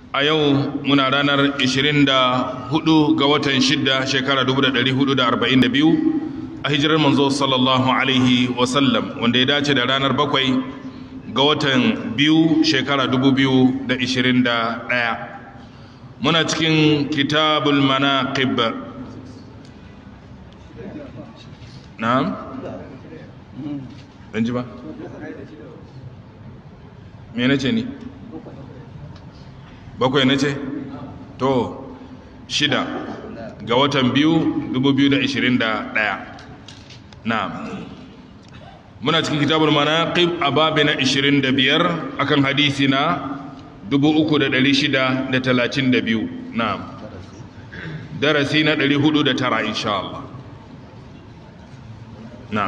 a yau muna ranar 24 ga watan 6 shekara 1442 a hijirar manzo sallallahu alaihi wasallam wanda ya dace da ranar 7 ga watan 2 shekara 2021 muna cikin kitabul manaqib na'am ɗan ji ba me na ce ni bakwai na ce to shida ga watan biyu 2021 na muna cikin kitabul manaqib a babi na 25 akan hadisi na 3632 na darasi na 409 insha Allah na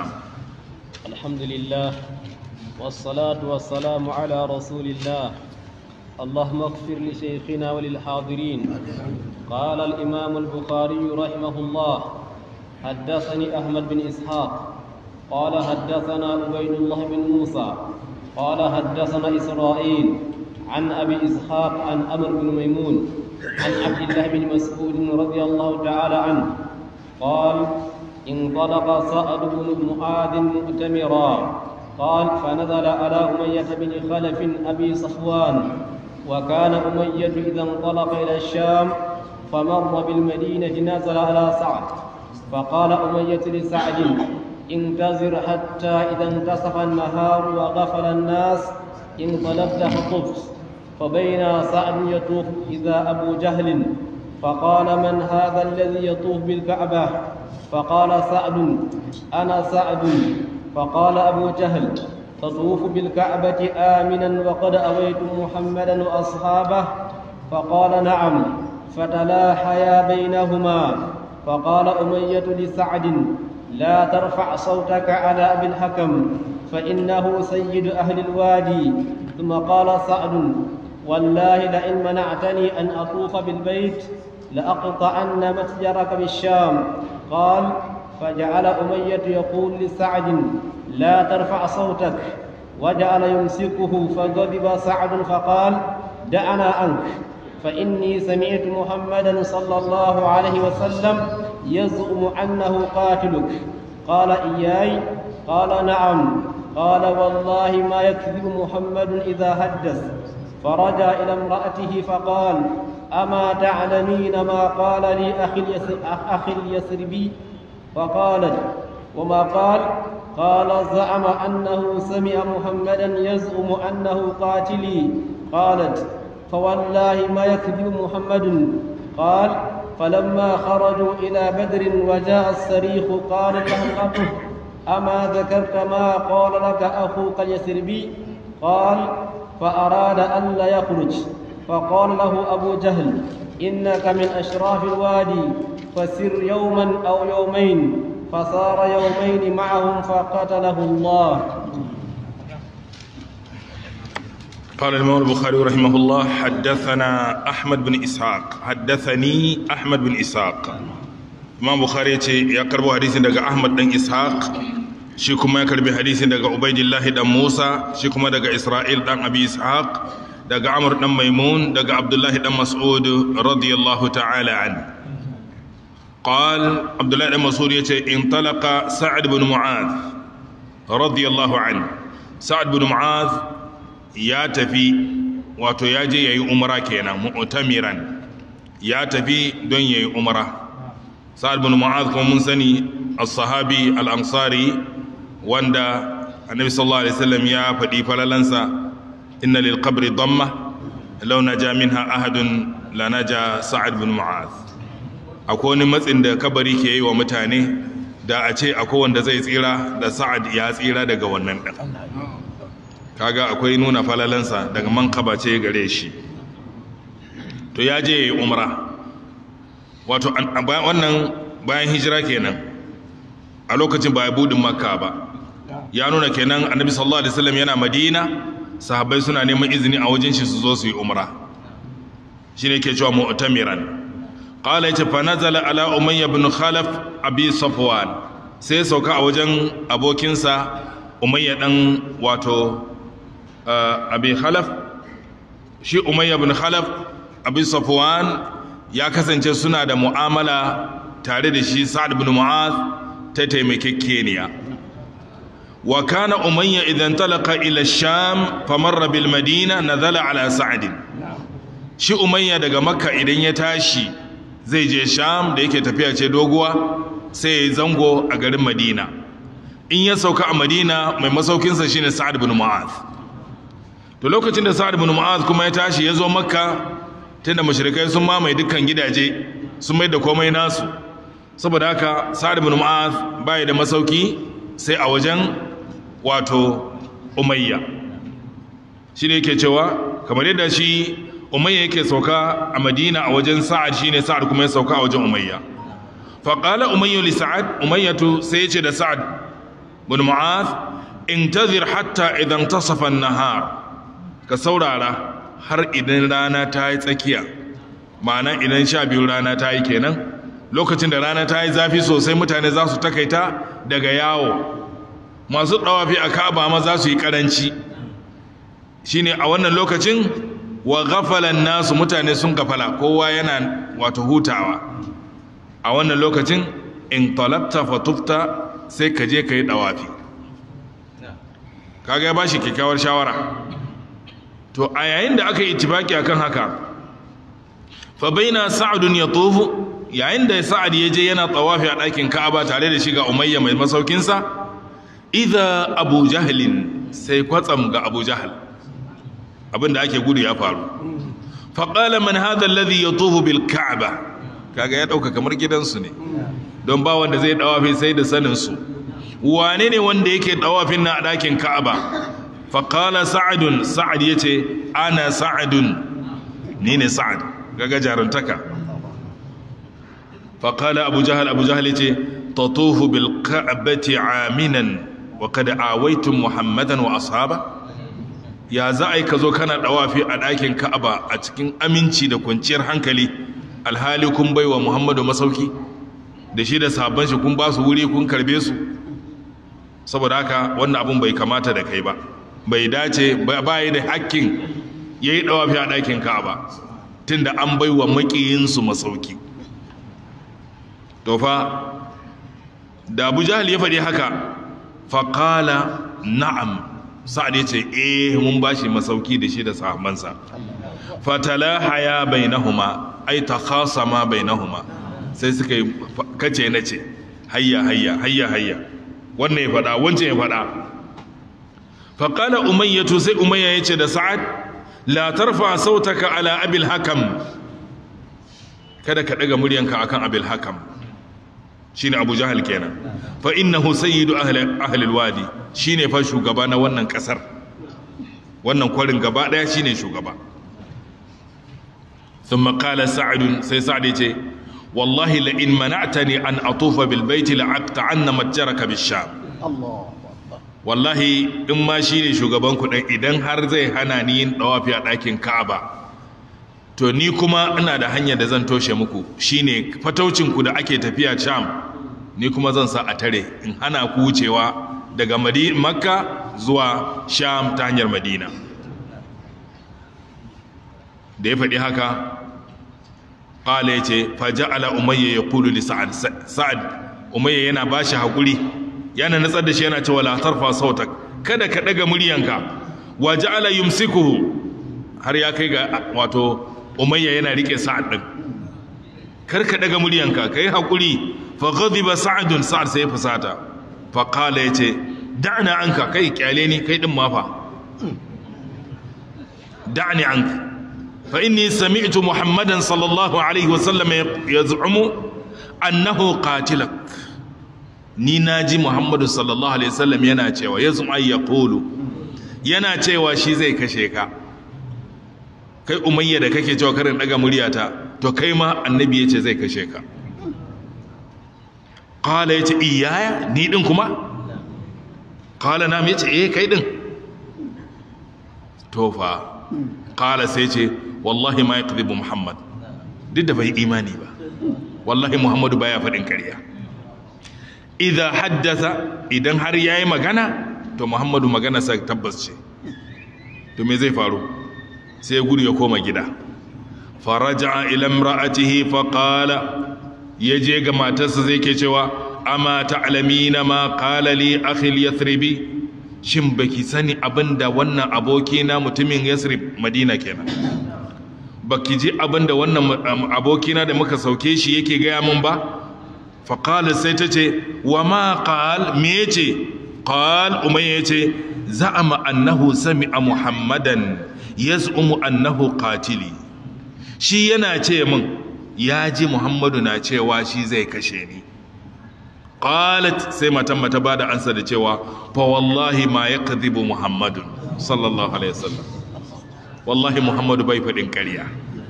الحمد لله والصلاة والسلام على رسول الله اللهم اغفر لشيخنا وللحاضرين قال الإمام البخاري رحمه الله حدثني أحمد بن إسحاق قال حدثنا عبيد الله بن موسى قال حدثنا إسرائيل عن أبي إسحاق عن أمر بن ميمون عن عبد الله بن مسعود رضي الله تعالى عنه قال انطلق سعد بن معاذ مؤتمرا قال فنزل على أمية بن خلف أبي صفوان وكان أمية إذا انطلق إلى الشام فمر بالمدينة نزل على سعد فقال أمية لسعد انتظر حتى إذا انتصف النهار وغفل الناس انطلقت فطفت فبين سعد يطوف إذا أبو جهل فقال من هذا الذي يطوف بالكعبة فقال سعد أنا سعد فقال أبو جهل تطوف بالكعبة آمنا وقد أويت محمدا وأصحابه فقال نعم فتلاحيا بينهما فقال أمية لسعد لا ترفع صوتك على أبي الحكم فإنه سيد أهل الوادي ثم قال سعد والله لئن منعتني أن أطوف بالبيت لأقطعن متجرك بالشام قال فجعل أمية يقول لسعد لا ترفع صوتك وجعل يمسكه فغضب سعد فقال دعنا عنك فإني سمعت محمدا صلى الله عليه وسلم يزعم أنه قاتلك قال إياي قال نعم قال والله ما يكذب محمد إذا حدث فرجع إلى امرأته فقال أما تعلمين ما قال لي أخي, اليسر أخي اليسربي فقالت وما قال قال زعم أنه سمع محمدا يزعم أنه قاتلي قالت فوالله ما يكذب محمد قال فلما خرجوا إلى بدر وجاء الصريخ قال له أخه أما ذكرت ما قال لك أخوك اليسربي قال فأراد ألا يخرج فقال له أبو جهل إنك من أشراف الوادي فسر يوما أو يومين فصار يومين معهم فقتله الله قال الإمام البخاري رحمه الله حدثنا أحمد بن إسحاق حدثني أحمد بن إسحاق Imam Bukhari ce ya karbo hadisin daga Ahmad dan Ishaq shi kuma ya karbi hadisin daga Ubaidillah dan Musa shi kuma daga Isra'il dan Abi Ishaq daga Amr dan Maimun daga Abdullah dan Mas'ud radiyallahu ta'ala an قال عبد الله بن مسعود يتي انطلق سعد بن معاذ رضي الله عنه سعد بن معاذ ya tafi wato ya je yayi umra kenan mu'tamiran ya tafi don yayi umra sa'ad bin mu'adh kuma mun sani as-sahabi al-ansari wanda annabi sallallahu alaihi wasallam ya faɗi falalansa inna lil qabri damma law naja minha ahadun la naja sa'ad bin mu'adh akwai wani matsin da kabari ke yi wa mutane da a ce akwai wanda zai tsira da sa'ad ya tsira daga wannan ɗan kaga akwai nuna falalansa daga man ce gare shi to ya je yi umra wato wannan bayan hijira kenan a lokacin ba ya budin makka ba ya nuna kenan annabi sallallahu alaihi wasallam yana madina sahabbai suna neman izini a wajen shi su zo su yi umra shine ke cewa mu'tamiran qala yace fa nazala ala umayya ibn khalaf abi safwan sai sauka a wajen abokinsa umayya dan wato abi khalaf shi umayya ibn khalaf abin safwan ya kasance suna da mu'amala tare da shi sa'ad bin mu'az ta taimakekeniya wa kana umayya idan talaka ila sham famarra bil madina nazala ala sa'ad shi umayya daga makka idan ya tashi zai je sham da yake tafiya ce doguwa sai ya yi zango a garin madina in ya sauka a madina mai masaukinsa shine sa'ad bin mu'az to lokacin da sa'ad bin mu'az kuma ya tashi ya zo makka tunda mashirikai sun mamaye dukkan gidaje sun mai da komai nasu saboda haka sa'ad bin mu'az bai da masauki sai a wajen wato umayya shi ne yake cewa kamar yadda shi umayya yake sauka a madina a wajen sa'ad shine sa'ad kuma ya sauka a wajen umayya faƙala umayya li sa'ad umayyatu sai ya ce da sa'ad bin mu'az intazir hatta idan tasafa nahar ka saurara har idan rana ta yi tsakiya ma'ana idan sha biyu rana ta yi kenan lokacin da rana ta yi zafi sosai mutane za su takaita daga yawo masu ɗawafi a ka'aba ma za su yi ƙaranci shine a wannan lokacin wa gafalan nasu mutane sun gafala kowa yana wato hutawa a wannan lokacin in talabta fatufta sai ka je ka yi ɗawafi kaga ya ba shi kyakkyawar shawara to a yayin da aka yi ittifaki akan haka fa baina sa'dun yatufu yayin da sa'ad ya je yana tawafi a ɗakin ka'aba tare da shi ga umayya mai masaukinsa idza abu jahlin sai kwatsam ga abu jahl abinda ake gudu ya faru fa qala man hadha alladhi yatufu bil ka'ba kaga ya dauka kamar gidansu ne don ba wanda zai dawafi sai da sanin su wane ne wanda yake dawafin na a ɗakin ka'aba faƙala sa'adun sa'ad ya ce ana sa'adun ni ne sa'ad gaga jarantaka faƙala abu jahal abu jahal ya ce tatufu bil ka'bati aminan wa kada awaitun muhammadan wa ashaba ya za a yi ka zo kana ɗawafi a ɗakin ka'aba a cikin aminci da kwanciyar hankali alhali kun bai wa muhammadu masauki da shi da sabon shi kun ba su wuri kun karbe su saboda haka wannan abun bai kamata da kai ba bai dace ba yi da hakkin ya yi ɗawafi a ɗakin ka'aba tun da an bai wa maƙiyinsu masauki tofa da abu jahal ya faɗi haka faƙala na'am sa'ad ya ce eh mun ba shi masauki da shi da sahabansa fatala haya bai nahuma ai ta khasa ma bai nahuma sai suka yi kace na ce hayya hayya hayya hayya wannan ya faɗa wancan ya faɗa faƙala umayyatu sai umayya ya ce da sa'ad la tarfa sautaka ala abil hakam kada ka ɗaga muryanka akan abil hakam shine abu jahal kenan fa innahu sayyidu ahli ahli alwadi shine fa shugaba na wannan kasar wannan kwarin gaba daya shine shugaba thumma qala sa'd sai sa'd yace wallahi la in mana'tani an atufa bil baiti la aqta'anna matjaraka bish sham Allah wallahi in ma shine shugaban ku dan idan har zai hana ni yin dawafi a dakin Ka'aba to ni kuma ina da hanyar da zan toshe muku shine fataucin ku da ake tafiya Sham ni kuma zan sa a tare in hana ku wucewa daga Makka zuwa Sham ta hanyar Madina da ya faɗi haka ƙala ya ce faja'ala umayya ya kulu li sa'ad sa'ad umayya yana ba shi haƙuri yana natsar da shi yana cewa la tarfa sautak kada ka ɗaga muryanka wa ja'ala yumsikuhu har ya kai ga wato umayya yana rike sa'ad din kar ka ɗaga muryanka kai haƙuri fa ghadiba sa'adun sa'ad sai fusata fa qala yace da'na anka kai kyale ni kai din ma fa da'ni anka فإني سمعت محمدا صلى الله عليه وسلم يزعم أنه قاتلك ni naji Muhammadu sallallahu alaihi wasallam yana cewa yazum ay yaqulu yana cewa shi zai kashe ka kai umayya da kake cewa karin daga muryata to kai ma annabi yace zai kashe ka qala yace iyaya ni din kuma qala nam yace eh kai din to fa qala sai ce wallahi ma yakdhibu muhammad duk da bai imani ba wallahi muhammadu baya faɗin ƙarya idza haddatha idan har yayi magana to muhammadu magana sa tabbas ce to me zai faru sai ya gudu ya koma gida faraja ila imra'atihi faqala yaje ga matarsa zai ke cewa amma ta'lamina ma qala li akhi al-yathribi shin baki sani abinda wannan aboki na mutumin yasrib madina kenan baki ji abinda wannan abokina da muka sauke shi yake gaya min ba faqala sai ta ce wa ma qal me yace qal umayya yace za'ama annahu sami'a muhammadan yaz'umu annahu qatili shi yana ce min ya ji muhammadu na cewa shi zai kashe ni qalat sai matan mata ba da ansa da cewa fa wallahi ma yakdhibu muhammadun sallallahu alaihi wasallam wallahi muhammadu bai fadin ƙarya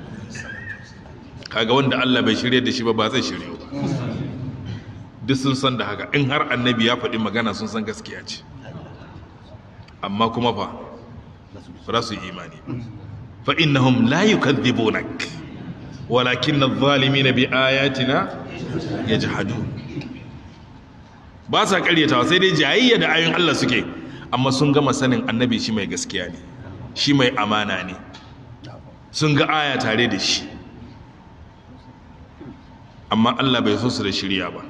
kaga wanda Allah bai shirye da shi ba ba zai shirye ba duk sun san da haka in har annabi ya faɗi magana sun san gaskiya ce amma kuma fa ba su imani fa innahum la yukadhibunak walakin adh-dhalimin bi ayatina yajhadun ba sa karyatawa sai dai jayayya da ayoyin Allah suke amma sun gama sanin annabi shi mai gaskiya ne shi mai amana ne sun ga aya tare da shi amma Allah bai so su da shirya ba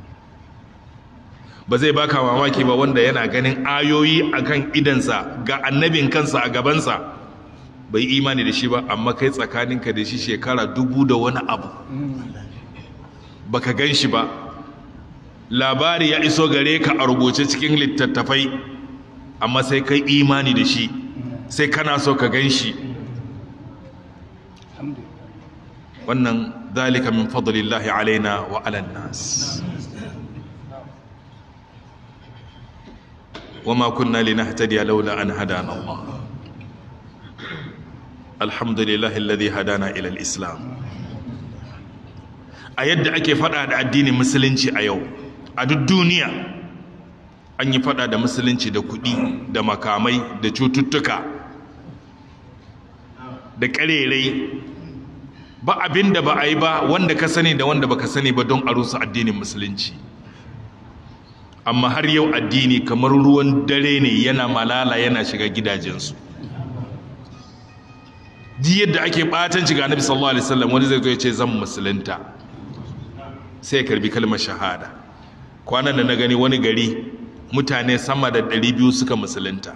ba zai baka mamaki ba wanda yana ganin ayoyi akan idansa ga annabin kansa a gabansa bai imani da shi ba amma kai tsakaninka da shi shekara dubu da wani abu baka gan shi ba labari ya iso gare ka a rubuce cikin littattafai amma sai kai imani da shi sai kana so ka gan shi wannan zalika min fadlillahi alaina wa ala nas وما كنا لنهتدي لولا أن هدانا الله الحمد لله الذي هدانا إلى الإسلام a yadda ake fada da addinin musulunci a yau a duk duniya an yi fada da musulunci da kudi da makamai da cututtuka da karerai ba abin da ba a yi ba wanda ka sani da wanda baka sani ba don a rusa addinin musulunci amma har yau addini kamar ruwan dare ne yana malala yana shiga gidajensu ji yadda ake batanci ga annabi sallallahu alaihi wasallam wani zai zo ya ce zan musulunta sai ya karbi kalmar shahada kwanan da na gani wani gari mutane sama da 200 suka musulunta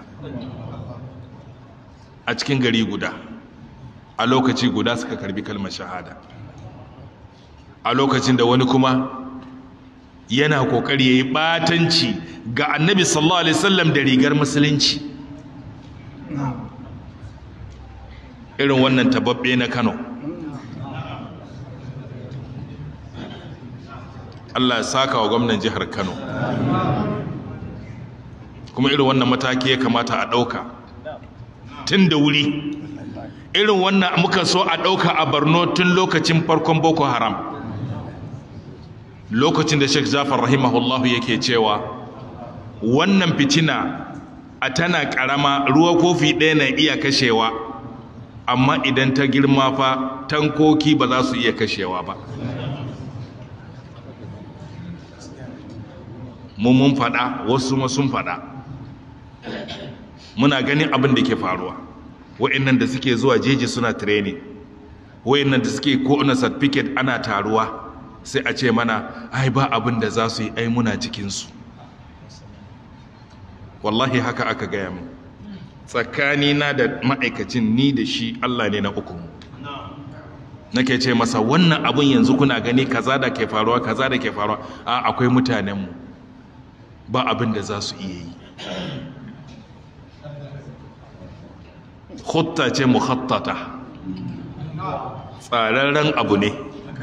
a cikin gari guda a lokaci guda suka karbi kalmar shahada a lokacin da wani kuma yana kokari yayi batanci ga annabi sallallahu alaihi wasallam da rigar musulunci irin wannan tababbe na Kano Allah ya saka wa gwamnan jihar Kano kuma irin wannan mataki ya kamata a ɗauka tun da wuri irin wannan muka so a ɗauka a Borno tun lokacin farkon Boko Haram lokacin da Sheikh Jafar rahimahullahu yake cewa wannan fitina a tana karama ruwa kofi ɗaya na iya kashewa amma idan ta girma fa tankoki ba za su iya kashewa ba mu mun faɗa wasu ma sun faɗa muna ganin abin da ke faruwa wa'annan da suke zuwa jeji suna training wa'annan da suke ko na certificate ana taruwa sai a ce mana ai ba abin da za su yi ai muna cikinsu wallahi haka aka gaya mu tsakanina da ma'aikacin ni da shi Allah ne na uku nake ce masa wannan abin yanzu kuna gani kaza da ke faruwa kaza da ke faruwa a akwai mutanenmu ba abin da za su iya yi khutta ce mukhattata tsararren abu ne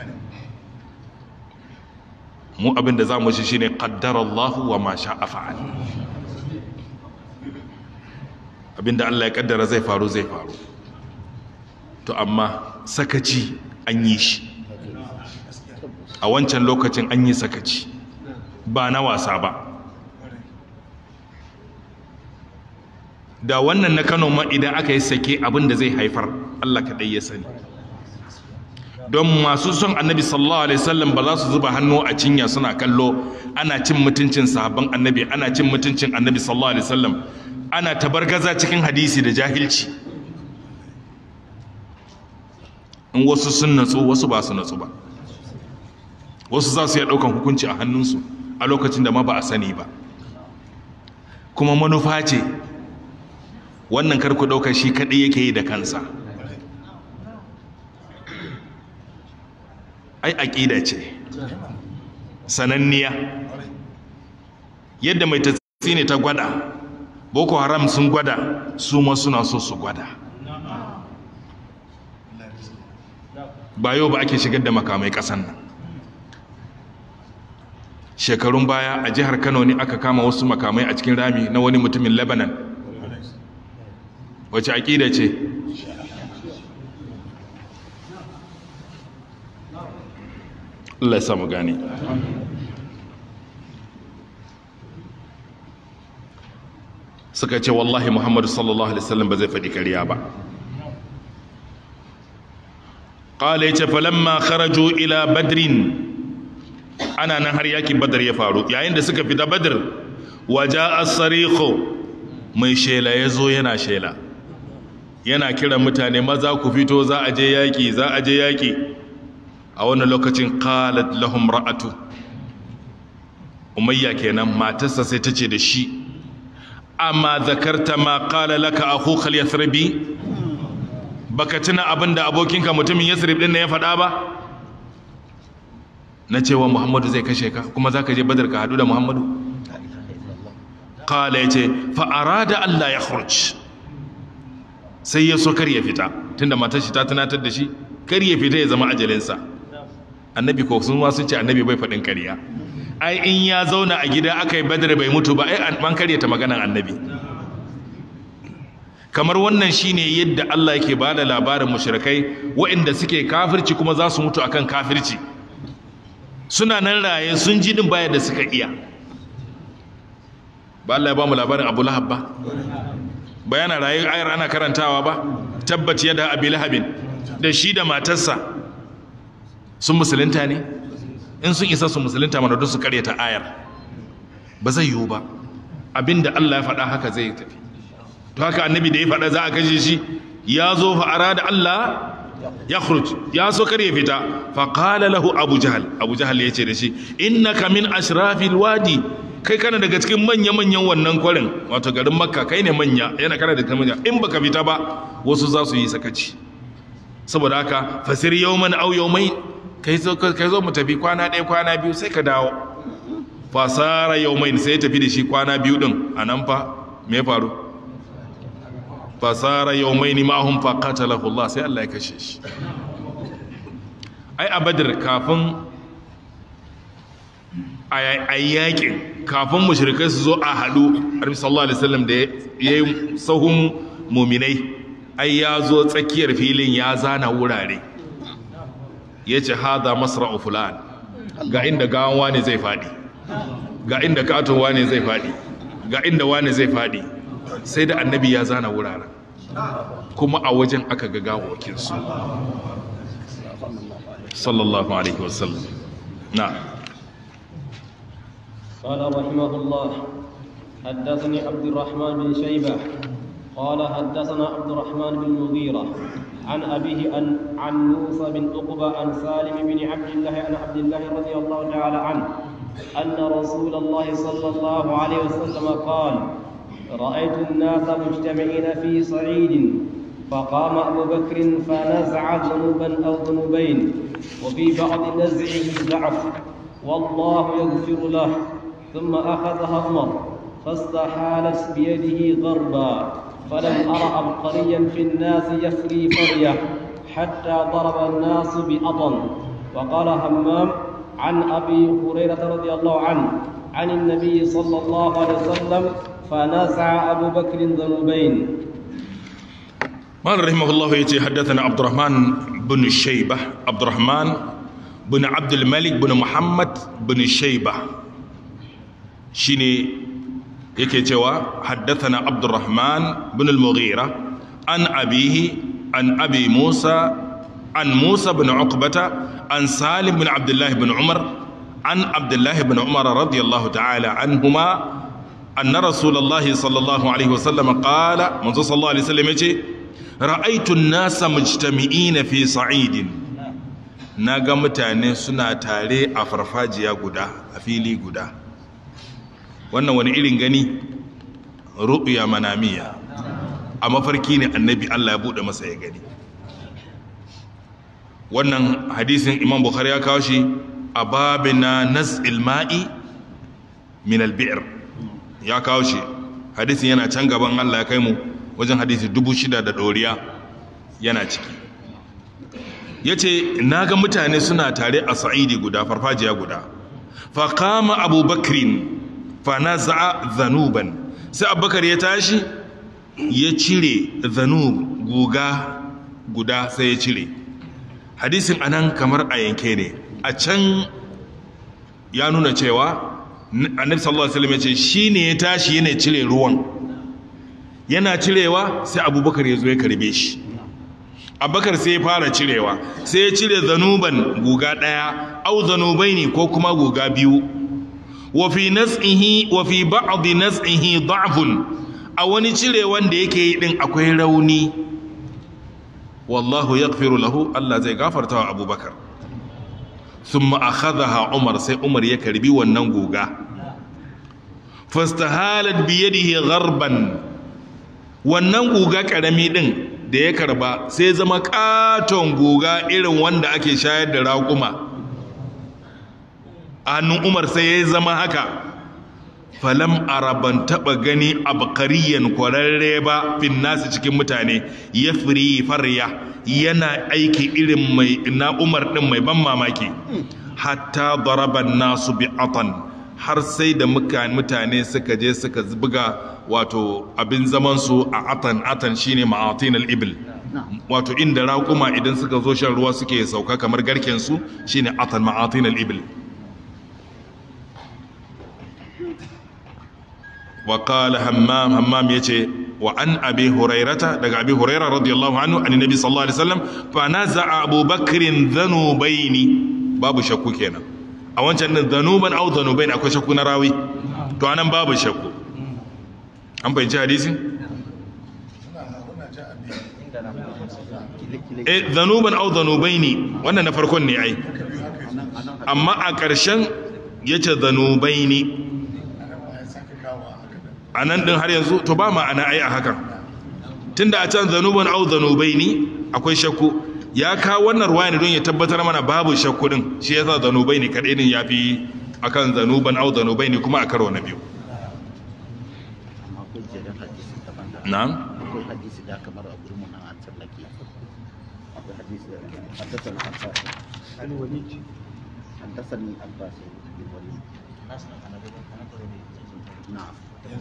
mu abin da za mu shi shine qaddarallahu wa ma sha'a fa'al abinda Allah ya kaddara zai faru zai faru to amma sakaci an yi shi a wancan lokacin an yi sakaci ba na wasa ba da wannan na Kano ma idan aka yi sake abin da zai haifar Allah kaɗai ya sani don masu son annabi sallallahu alaihi wasallam ba za su zuba hannu a cinya suna kallo ana cin mutuncin sahabban annabi ana cin mutuncin annabi sallallahu alaihi wasallam ana tabargaza cikin hadisi da jahilci in wasu sun natsu wasu ba su natsu ba wasu za su iya ɗaukan hukunci a hannunsu a lokacin da ma ba a sani ba kuma manufa ce wannan karku ɗauka shi kaɗai yake yi da kansa ai aƙida ce sananniya yadda mai tatsi ne ta gwada boko haram sun gwada su ma suna so su gwada ba yau ba ake shigar da makamai ƙasan nan shekarun baya a jihar kano ne aka kama wasu makamai a cikin rami na wani mutumin lebanon wace aƙida ce Allah ya samu gane suka ce wallahi muhammadu sallallahu alaihi wasallam ba zai faɗi ƙarya ba ƙala ya ce falamma kharaju ila badrin ana nan har yakin badar ya faru yayin da suka fita badar waje asariko mai shela ya zo yana shela yana kiran mutane maza ku fito za a je yaƙi za a je yaƙi a wannan lokacin qalat lahum ra'atu umayya kenan matarsa sai ta ce da shi amma zakarta ma qala laka akhuka al-yathribi baka tuna abinda abokinka mutumin yasrib din ne ya faɗa ba na cewa muhammadu zai kashe ka kuma zaka je badar ka hadu da muhammadu qala yace fa arada allah ya khuruj sai ya so kar ya fita tunda matar shi ta tunatar da shi kar ya fita ya zama ajalinsa annabi ko sun ma sun ce annabi bai faɗin ƙarya ai in ya zauna a gida aka yi badar bai mutu ba ai an karyata maganan annabi kamar wannan shine yadda Allah yake ba da labarin mushrikai waɗanda suke kafirci kuma za su mutu akan kafirci suna nan raye sun ji din baya da suka iya ba Allah ya ba mu labarin Abu Lahab ba bayana raye ayar ana karantawa ba tabbaci yadda Abi Lahabin da shi da matarsa sun musulunta ne in sun isa su musulunta mana don su karyata ayar ba zai yiwu ba abinda Allah ya faɗa haka zai tafi to haka annabi da ya faɗa za a kashe shi ya zo fa'ara da Allah ya khruj ya so kar ya fita fa qala lahu abu jahal abu jahal yace da shi innaka min ashrafil wadi kai kana daga cikin manya manyan wannan kwarin wato garin makka kai ne manya yana kana da manya in baka fita ba wasu za su yi sakaci saboda haka fasir yawman aw yawmain kai zo kai zo mu tafi kwana ɗaya kwana biyu sai ka dawo fasara yawmain sai ya tafi da shi kwana biyu din anan fa me faru fasara yawmaini ma'ahum fa qatalahu Allah sai Allah ya kashe shi ai a badr kafin a yakin kafin mushrikai su zo a hadu Annabi sallallahu alaihi wasallam da yayi sahun mu'minai ai ya zo tsakiyar filin ya zana wurare yace hada masra'u fulan ga inda gawan wani zai fadi ga inda katon wani zai fadi ga inda wani zai fadi sai da annabi ya zana wuraren kuma a wajen aka ga gawokinsu sallallahu alaihi wasallam na قال رحمه الله حدثني عبد الرحمن بن شيبة قال حدثنا عبد الرحمن بن مغيرة عن أبيه عن, عن موسى بن عقبة عن سالم بن عبد الله عن عبد الله رضي الله تعالى عنه أن رسول الله صلى الله عليه وسلم قال رأيت الناس مجتمعين في صعيد فقام أبو بكر فنزع ذنوبا أو ذنوبين وفي بعض نزعه ضعف والله يغفر له ثم أخذها عمر فاستحالت بيده غربا فلم أر عبقريا في الناس يفري فرية حتى ضرب الناس بأطن وقال همام عن أبي هريرة رضي الله عنه عن النبي صلى الله عليه وسلم فنزع أبو بكر ذنوبين قال رحمه الله يتي حدثنا عبد الرحمن بن الشيبة عبد الرحمن بن عبد الملك بن محمد بن الشيبة شيني يكي توا حدثنا عبد الرحمن بن المغيرة عن أبيه عن أبي موسى عن موسى بن عقبة عن سالم بن عبد الله بن عمر عن عبد الله بن عمر رضي الله تعالى عنهما أن رسول الله صلى الله عليه وسلم قال منذ صلى الله عليه وسلم يجي ra'aitu nasa mujtami'ina fi sa'idin naga mutane suna tare a farfajiya guda a fili guda wannan wani irin gani ru'ya manamiya a mafarki ne annabi Allah ya bude masa ya gani wannan hadisin imam bukhari ya kawo shi a babina naz'il ma'i min al-bi'r ya kawo shi hadisin yana can gaban Allah ya kai mu wajen hadisi dubu shida da ɗoriya yana ciki ya ce na ga mutane suna tare a sa'idi guda farfajiya guda fa kama abubakrin fa na za'a zanuban sai abubakar ya tashi ya cire zanub guga guda sai ya cire hadisin anan kamar a yanke ne a can ya nuna cewa annabi sallallahu alaihi wasallam ya ce shine ya tashi yana cire ruwan yana cirewa sai abubakar ya zo ya karbe shi abubakar sai ya fara cirewa sai ya cire zanuban guga daya au zanubai ne ko kuma guga biyu wa fi nas'ihi wa fi ba'd nas'ihi da'fun a wani cire wanda yake yi din akwai rauni wallahu yaghfiru lahu Allah zai gafarta wa abubakar thumma akhadha umar sai umar ya karbi wannan guga fastahalat bi yadihi gharban wannan guga karami din da ya karba sai zama katon guga irin wanda ake shayar da raƙuma a hannun umar sai ya zama haka falam araban taba gani abkariyan kwararre ba fin nasu cikin mutane ya firi farya yana aiki irin mai na umar din mai ban mamaki hatta daraban nasu bi atan har sai da mutane suka je suka buga wato abin zamansu a atan atan shine ma'atin al-ibil wato inda raƙuma idan suka zo shan ruwa suke sauka kamar garken su shine atan ma'atin al-ibil wa qala hammam hammam yace wa an abi hurairata daga abi hurairah radiyallahu anhu an nabi sallallahu alaihi wasallam fa naza'a abubakrin dhanubaini babu shakku kenan a wancan din dhanuban aw dhanubain akwai shakku na rawi to anan babu shakku an fahimci hadisin eh dhanuban aw dhanubaini wannan na farkon ne ai amma a ƙarshen yace dhanubaini a nan ɗin har yanzu to ba ma'ana ai a hakan tun da a can zanuban au zanubai ne akwai shakku ya kawo wannan ruwa ne don ya tabbatar mana babu shakku ɗin shi yasa zanubai ne kaɗai ɗin ya fi akan zanuban au zanubai ne kuma a karo na biyu na'am akwai hadisi da kamar a gurin mun an tsallake akwai hadisi da haddathana abbas al-walid haddathani abbas bin walid na'am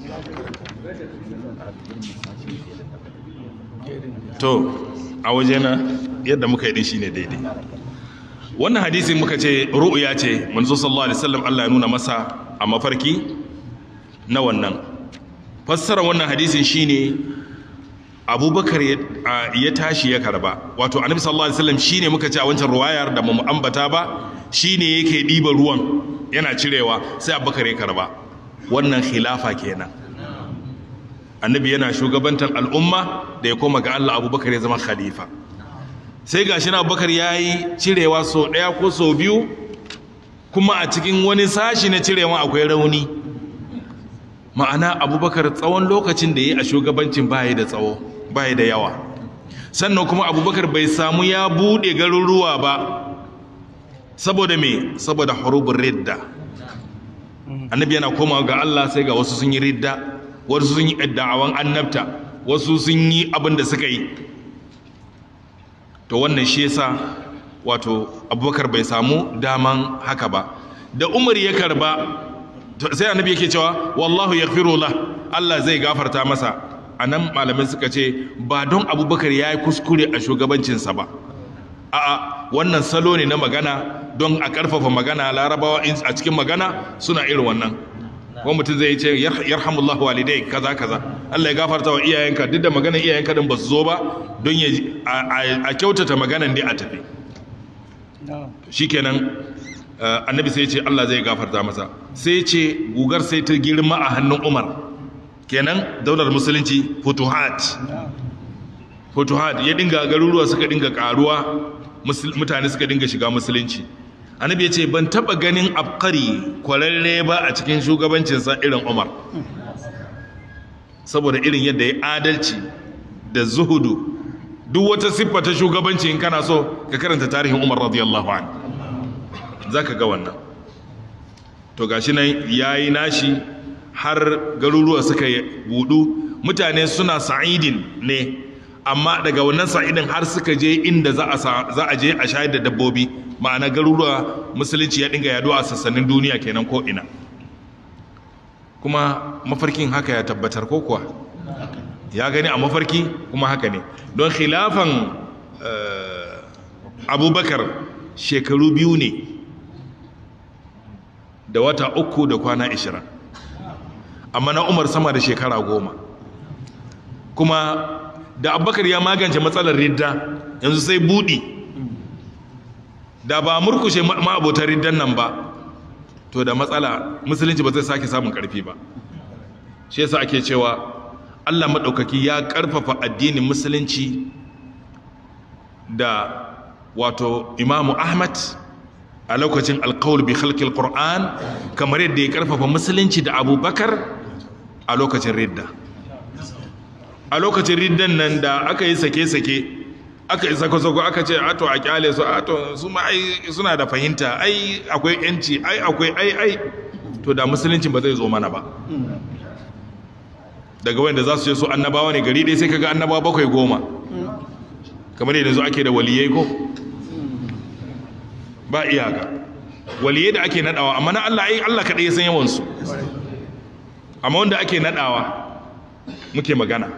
to a wajena yadda muka yi din shine daidai wannan hadisi muka ce ru'ya ce manzo sallallahu alaihi wasallam Allah ya nuna masa a mafarki na wannan fassara wannan hadisin shine abubakar ya tashi ya karba wato annabi sallallahu alaihi wasallam shine muka ce a wancan ruwayar da mu ambata ba shine yake diba ruwan yana cirewa sai abubakar ya karba wannan khilafa kenan annabi yana shugabantar al'umma da ya koma ga Allah abubakar ya zama khalifa sai ga shi na abubakar ya yi cirewa sau ɗaya ko sau biyu kuma a cikin wani sashi na cirewa akwai rauni ma'ana abubakar tsawon lokacin da ya yi a shugabancin baya da tsawo baya da yawa sannan kuma abubakar bai samu ya buɗe garuruwa ba saboda me saboda hurubun ridda annabi yana komawa ga Allah sai ga wasu sun yi ridda wasu sun yi da'awan annabta wasu sun yi abin da suka yi to wannan shi yasa wato abubakar bai samu daman haka ba da umar ya karba sai annabi yake cewa wallahu yaghfiru la Allah zai gafarta masa anan malamai suka ce ba don abubakar ya yi kuskure a shugabancinsa ba a'a wannan salo ne na magana don a karfafa magana larabawa a cikin magana suna irin wannan wani mutum zai ce yarhamullahu walidai kaza kaza Allah ya gafarta wa iyayenka duk da maganar iyayenka din ba su zo ba don ya a kyautata maganan dai a tafi shikenan annabi sai ce Allah zai gafarta masa sai ce gugar sai ta girma a hannun Umar kenan daular musulunci futuhat futuhat ya dinga garuruwa suka dinga karuwa mutane suka dinga shiga musulunci annabi ya ce ban taba ganin abkari kwararre ba a cikin shugabancinsa irin umar saboda irin yadda ya adalci da zuhudu duk wata siffa ta shugabanci in kana so ka karanta tarihin umar radiyallahu an za ka ga wannan to gashi nan ya yi nashi har garuruwa suka budu mutane suna sa'idin ne amma daga wannan sa'idin har suka je inda za a je a shayar da dabbobi ma'ana garuruwa musulunci ya dinga yaduwa a sassanin duniya kenan ko ina kuma mafarkin haka ya tabbatar ko kuwa ya gani a mafarki kuma haka ne don khilafan abubakar shekaru biyu ne da wata uku da kwana ishirin amma na umar sama da shekara goma kuma da abubakar ya magance matsalar ridda yanzu sai budi da ba murkushe ma'abotar riddan nan ba to da matsala musulunci ba zai sake samun karfi ba shi yasa ake cewa Allah maɗaukaki ya ƙarfafa addinin musulunci da wato imamu ahmad a lokacin alkawul bi khalqil qur'an kamar yadda ya ƙarfafa musulunci da abubakar a lokacin ridda a lokacin riddan nan da aka yi sake-sake aka yi sako-sako aka ce ato a kyale su ato su ma ai suna da fahimta ai akwai yanci ai akwai ai ai to da musulunci ba zai zo mana ba daga wanda za su ce su annabawa ne gari ɗaya sai kaga annabawa bakwai goma kamar yadda zo ake da waliyai ko ba iyaka waliyai da ake nadawa amma na Allah ai Allah kaɗai ya san yawansu amma wanda ake nadawa muke magana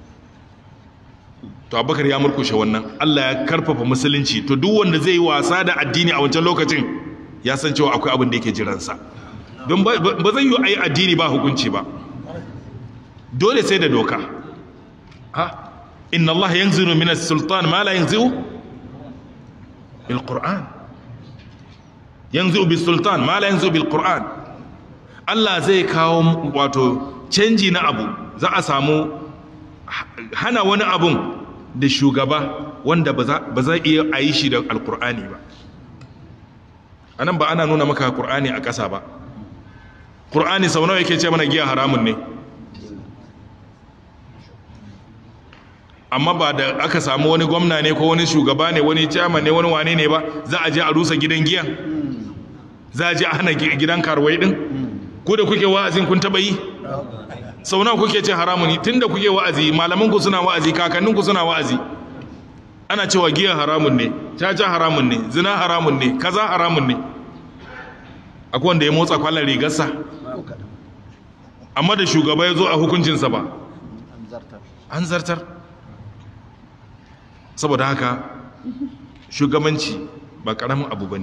to abubakar ya murkushe wannan Allah ya karfafa musulunci to duk wanda zai yi wasa da addini a wancan lokacin ya san cewa akwai abin da yake jiransa don ba zai yi a yi addini ba hukunci ba dole sai da doka ha inna Allah yanziru min as-sultan ma la yanziru bil qur'an yanziru bis sultan ma la yanziru bil qur'an Allah zai kawo wato canji na abu za a samu hana wani abun da shugaba wanda ba za iya a yi shi da alkur'ani ba a nan ba ana nuna maka kur'ani a ƙasa ba kur'ani sau nawa yake ce mana giya haramun ne amma ba da aka samu wani gwamna ne ko wani shugaba ne wani chairman ne wani wane ne ba za a je a rusa gidan giyan za a je a hana gidan karwai din ko da kuke wa'azin kun taba yi sau nawa kuke ce haramun tun da kuke wa'azi malamanku suna wa'azi kakanninku suna wa'azi ana cewa giya haramun ne caca haramun ne zina haramun ne kaza haramun ne akwai wanda ya motsa kwallon rigarsa amma da shugaba ya zo a hukuncinsa ba an zartar saboda haka shugabanci ba karamin abu ba ne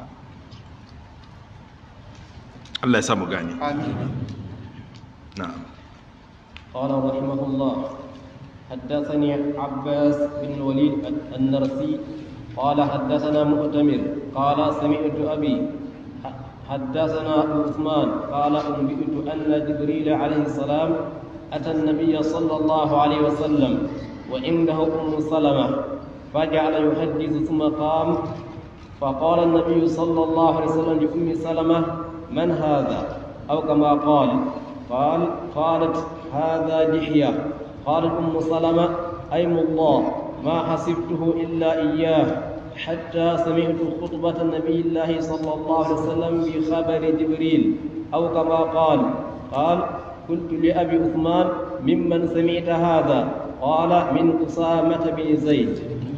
Allah ya samu gane na'am قال رحمه الله حدثني عباس بن الوليد النرسي قال حدثنا مؤتمر قال سمعت أبي حدثنا أبو عثمان قال أنبئت أن جبريل عليه السلام أتى النبي صلى الله عليه وسلم وعنده أم سلمة فجعل يحدث ثم قام فقال النبي صلى الله عليه وسلم لأم سلمة من هذا أو كما قال قال قالت هذا دحية قالت أم سلمة أيم الله ما حسبته إلا إياه حتى سمعت خطبة النبي الله صلى الله عليه وسلم بخبر جبريل أو كما قال قال قلت لأبي عثمان ممن سمعت هذا قال من أسامة بن زيد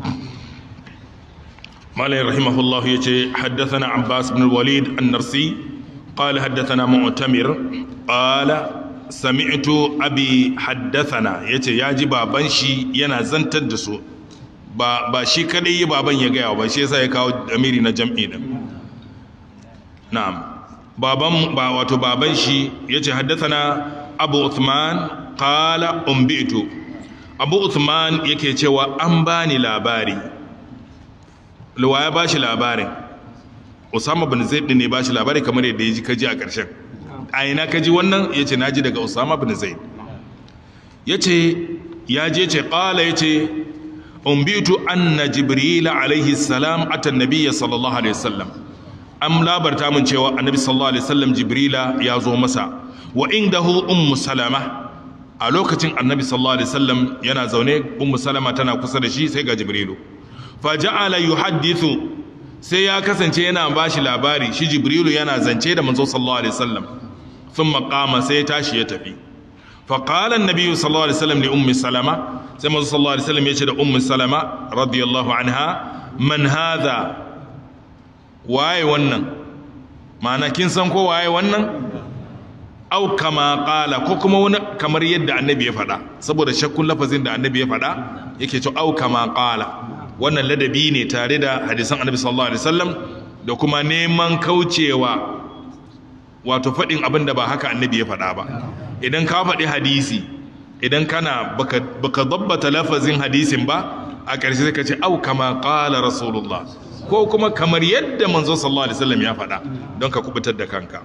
مالي رحمه الله يجي حدثنا عباس بن الوليد النرسي قال حدثنا معتمر قال سمعت أبي حدثنا يجي ياجي بابان شي ينا زنتر دسو ba ba shi kadai yi baban ya gaya ba shi yasa ya kawo amiri na jam'i din na'am baban ba wato baban shi yace haddathana abu uthman qala umbitu abu uthman yake cewa an bani labari ya ba shi labarin usama bin zaid ne ba shi labari kamar yadda ya ji kaji a ƙarshen a ina kaji wannan ya ce naji daga usama bin zaid ya ce ya je ce ƙala ya ce umbitu anna jibril alaihi salam ata nabiyya sallallahu alaihi wasallam am labarta mun cewa annabi sallallahu alaihi wasallam jibrila ya zo masa wa indahu ummu salama a lokacin annabi sallallahu alaihi wasallam yana zaune ummu salama tana kusa da shi sai ga jibrilu fa ja'ala yuhaddithu sai ya kasance yana bashi labari shi jibrilu yana zance da manzo sallallahu alaihi wasallam thumma qama sai ya tashi ya tafi fa qala an-nabi sallallahu alaihi wasallam li ummi salama sai manzo sallallahu alaihi wasallam ya ce da ummu salama radiyallahu anha man hadha waye wannan ma'ana kin san ko waye wannan au kama qala ko kuma wani kamar yadda annabi ya faɗa saboda shakkun lafazin da annabi ya faɗa yake cewa au kama qala wannan ladabi ne tare da hadisan annabi sallallahu alaihi wasallam da kuma neman kaucewa wato faɗin abin da ba haka annabi ya faɗa ba idan ka faɗi hadisi idan kana baka baka dabbata lafazin hadisin ba a ƙarshe sai ka ce au kama qala rasulullah ko kuma kamar yadda manzo sallallahu alaihi wasallam ya faɗa don ka kubutar da kanka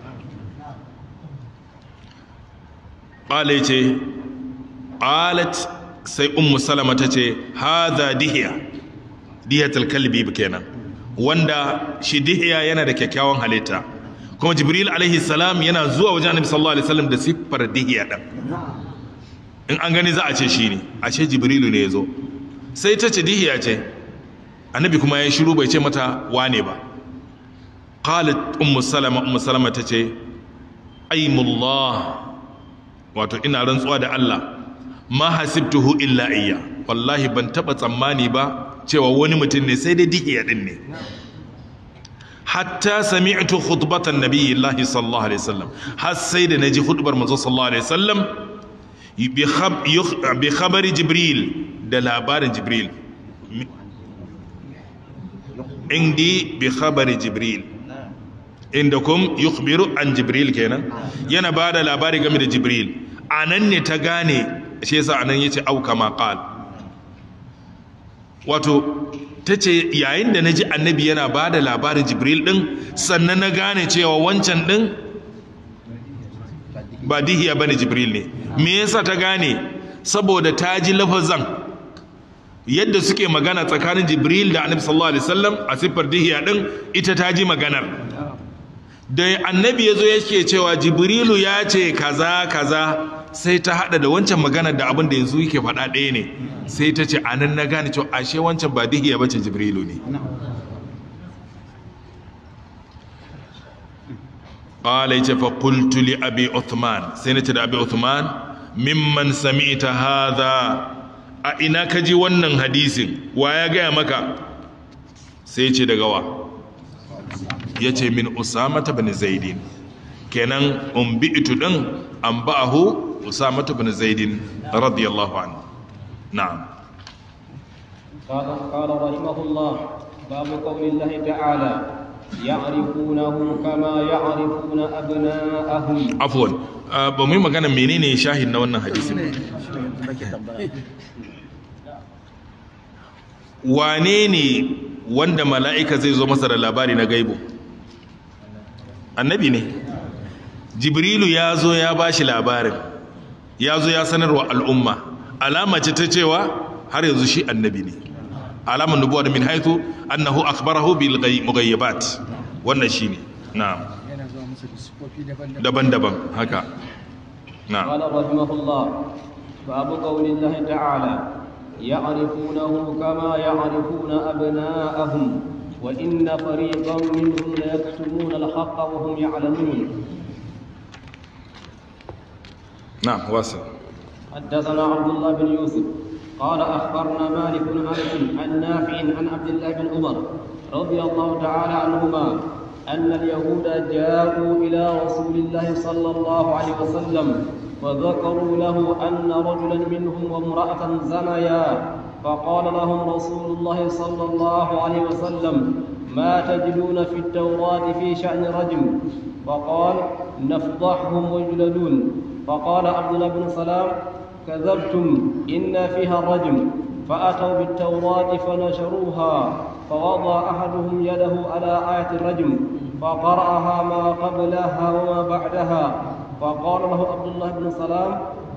qala yace qalat sai ummu salama tace hadha dihiya dihiyatul kalbi kenan wanda shi dihiya yana da kyakkyawan halitta kuma jibril alaihi salam yana zuwa wajen annabi sallallahu alaihi wasallam da siffar dihiya din in an gani za a ce shi ne ashe jibrilu ne ya zo sai ta ce dihiya ce annabi kuma ya shiru bai ce mata wane ba qalat ummu salama ummu salama tace aymullah wato ina rantsuwa da Allah ma hasibtuhu illa iyya wallahi ban taba tsammani ba cewa wani mutum ne sai dai dihiya din ne hatta sami'tu khutbatan nabiyillahi sallallahu alaihi wasallam har sai da naji khutbar manzo sallallahu alaihi wasallam bi khabari jibril da labarin jibril indi bi khabari jibril inda kum yukhbiru an jibril kenan yana ba da labari game da jibril anan ne ta gane shi yasa anan yace au kama qal wato tace yayin da naji annabi yana ba da labarin jibril din sannan na gane cewa wancan din ba dihiya bane jibril ne me yasa ta gane saboda ta ji lafazan yadda suke magana tsakanin jibril da annabi sallallahu alaihi wasallam a siffar dihiya din ita ta ji maganar da annabi ya zo yake cewa jibrilu ya ce kaza kaza sai ta hada da wancan maganar da abin da yanzu yake faɗa ɗaya ne sai ta ce anan na gane cewa ashe wancan ba dihiya ba ce jibrilu ne qala yace fa qultu li abi uthman sai nace da abi uthman mimman sami'ta hadha a ina ka ji wannan hadisin wa ya gaya maka sai ce daga wa ya ce min usamata bin zaidin kenan umbi'itu din an ba'ahu usamata bin zaidin radiyallahu anhu na'am قال قال رحمه الله باب قول الله تعالى يعرفونه كما يعرفون أبناءهم afwan ah, ba mu yi magana menene shahid na wannan hadisin wane ne wanda mala'ika zai zo masa da labari na gaibu annabi ne jibrilu ya zo ya ba shi labarin ya zo ya sanarwa al'umma alama ce ta cewa har yanzu shi annabi ne alamun nubuwa da min haithu annahu akhbarahu bil mughayyabat wannan shine na'am yana zuwa musu da sifofi daban-daban daban-daban haka na'am قال رحمه الله باب قول الله تعالى يعرفونه كما يعرفون أبناءهم وإن فريقا منهم ليكتمون الحق وهم يعلمون na'am wasil حدثنا عبد الله بن يوسف قال اخبرنا مالك بن انس عن نافع عن عبد الله بن عمر رضي الله تعالى عنهما ان اليهود جاءوا الى رسول الله صلى الله عليه وسلم وذكروا له ان رجلا منهم وامراه زنيا فقال لهم رسول الله صلى الله عليه وسلم ما تجدون في التوراه في شان رجم فقال نفضحهم ويجلدون فقال عبد الله بن سلام كذبتم إن فيها الرجم فأتوا بالتوراة فنشروها فوضع أحدهم يده على آية الرجم فقرأها ما قبلها وما بعدها فقال له عبد الله بن سلام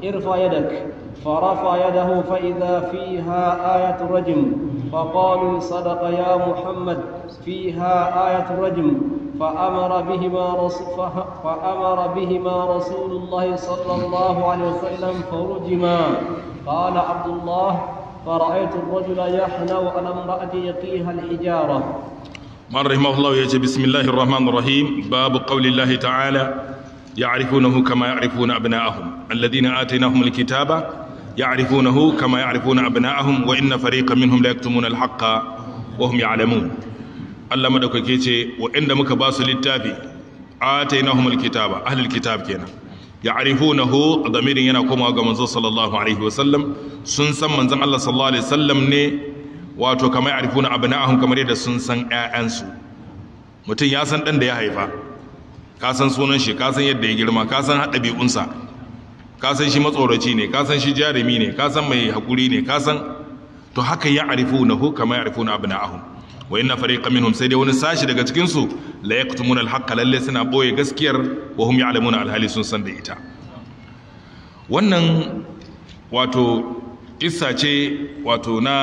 ارفع يدك فرفع يده فإذا فيها آية الرجم فقالوا صدق يا محمد فيها آية الرجم فأمر بهما رسول فأمر بهما رسول الله صلى الله عليه وسلم فرجما قال عبد الله فرأيت الرجل يحنو على امرأة يقيها الحجارة من رحمه الله يجي بسم الله الرحمن الرحيم باب قول الله تعالى يعرفونه كما يعرفون أبناءهم الذين آتيناهم الكتاب يعرفونه كما يعرفون أبناءهم وإن فريقا منهم لا يكتمون الحق وهم يعلمون Allah madaukake ce waɗanda muka ba su littafi atainahumul kitaba ahlul kitab kenan ya'rifunahu damirin yana komawa ga manzo sallallahu alaihi wasallam sun san manzon Allah sallallahu alaihi wasallam ne wato kamar ya'rifuna abna'ahum kamar yadda sun san ƴaƴansu mutum ya san dan da ya haifa ka san sunan shi ka san yadda ya girma ka san ɗabi'unsa ka san shi matsoraci ne ka san shi jarumi ne ka san mai hakuri ne ka san to haka ya'rifunahu kamar ya'rifuna abna'ahum wa inna fariqan minhum sai dai wani sashi daga cikin su la yaqtumuna al-haqqa lalle suna boye gaskiyar wa hum ya'lamuna al-hali sun san da ita wannan wato kissa ce wato na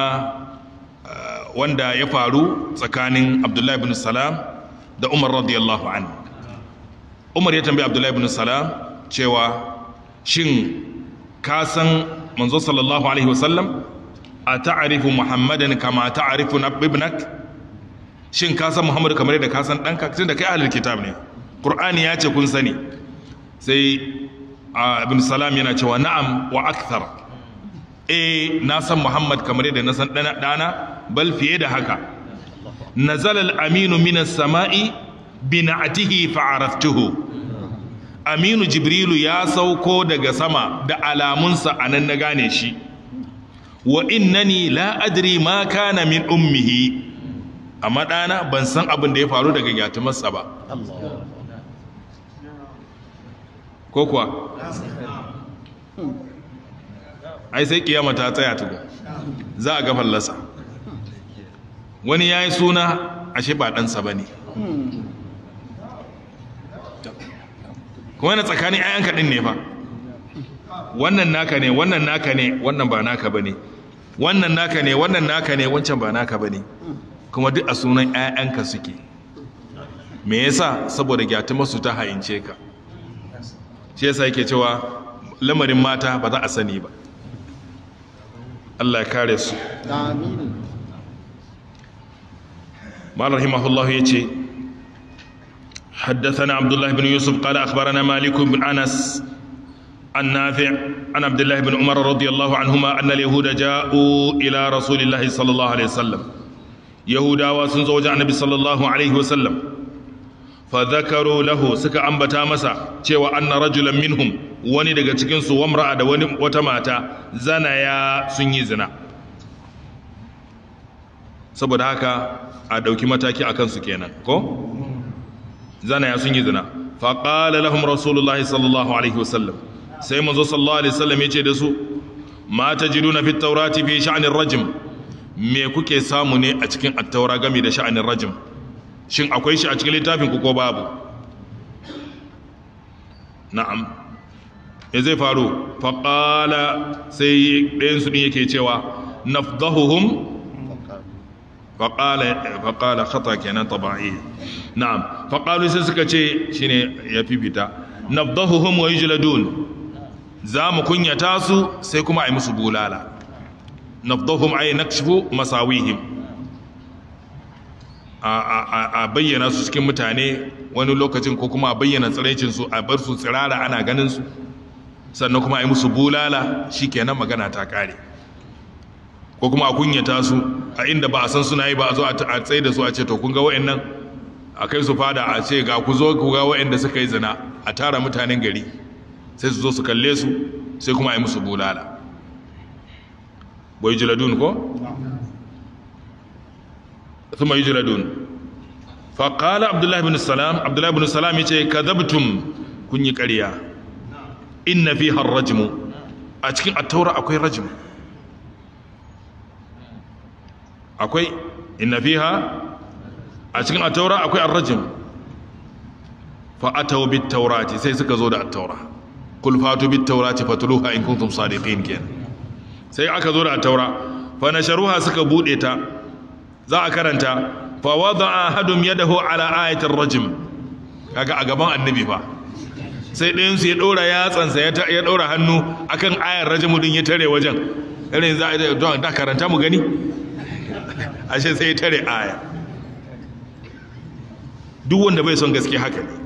wanda ya faru tsakanin Abdullah ibn Salam da Umar radiyallahu anhu Umar ya tambayi Abdullah ibn Salam cewa shin ka san manzo sallallahu alaihi wasallam a ta'arifu muhammadan kama ta'arifu ibnak shin ka san muhammadu kamar yadda ka san ɗanka tun da kai ahlul kitab ne ƙur'ani ya ce kun sani sai ibn salam yana cewa na'am wa akthar eh na san muhammad kamar yadda na san ɗana bal fiye da haka nazala al-aminu minas sama'i bi na'atihi fa'araftuhu aminu jibrilu ya sauko daga sama da alamunsa anan na gane shi wa innani la adri ma kana min ummihi amma ɗana ban san abin da ya faru daga gyatumarsa ba ko kuwa ai sai kiyama ta tsaya tuku za a ga fallasa wani ya yi suna ashe ba ɗansa ba ne kuma yana tsakanin ayan kaɗin ne fa wannan naka ne wannan naka ne wannan ba naka ba ne wannan naka ne wannan naka ne wancan ba naka ba ne kuma duk a sunan 'ya'yanka suke me yasa saboda gyatumarsu ta hayince ka shi yasa yake cewa lamarin mata ba za a sani ba Allah ya kare su amin مال رحمه الله يجي حدثنا عبد الله بن يوسف قال أخبرنا مالك بن أنس النافع عن عبد الله بن عمر رضي الله عنهما أن اليهود جاءوا إلى رسول الله صلى الله عليه وسلم يهودا وسنزوج النبي صلى الله عليه وسلم فذكروا له سكا أنبتا مسا cewa anna rajulan minhum wani daga cikin su wamra'a da wani wata mata zana ya sun yi zina saboda haka a dauki mataki akan su kenan ko zana ya sun yi zina fa qala lahum rasulullahi sallallahu alaihi wasallam sai manzo sallallahu alaihi wasallam yace da su ma tajiduna fit tawrati fi sha'nir rajm me kuke samu ne a cikin at-taura game da sha'anin rajm shin akwai shi a cikin littafin ku ko babu na'am ya zai faru fa qala sai ɗayan su din yake cewa nafdahuhum فقال فقال خطا kenan tabai na'am faqalu sai suka ce shine ya fifita nabdahuhum wa yujladun za mu kunyata su sai kuma ai musu bulala nabdahum ay nakshifu masawihim a bayyana su cikin mutane wani lokacin ko kuma a bayyana tsiraicin su a bar su tsirara ana ganin su sannan kuma ai musu bulala shikenan magana ta kare ko kuma a kunyata su a inda ba a san suna yi ba a zo a tsaye da su a ce to kun ga wa'annan a kai su fada a ce ga ku zo ku ga wa'anda suka yi zina a tara mutanen gari sai su zo su kalle su sai kuma a yi musu bulala bai jiladun ko? thumma yujladun fa qala abdullahi ibn salam abdullahi ibn salam yace kadabtum kun yi ƙarya inna fiha ar-rajmu a cikin at-taura akwai rajmu akwai inna fiha a cikin at-taura akwai ar-rajm fa ataw bit-taurati sai suka zo da at-taura kul fatu bit taurati fatluha in kuntum sadiqin kenan sai aka zo da taura fa nasharuha suka bude ta za a karanta fa wada'a ahadum yadahu ala ayatir rajm kaga a gaban annabi fa sai ɗayan su ya ɗora yatsansa ya ya ɗora hannu akan ayar rajmu din ya tare wajen irin za a don da karanta mu gani ashe sai ya tare aya duk wanda bai son gaske haka ne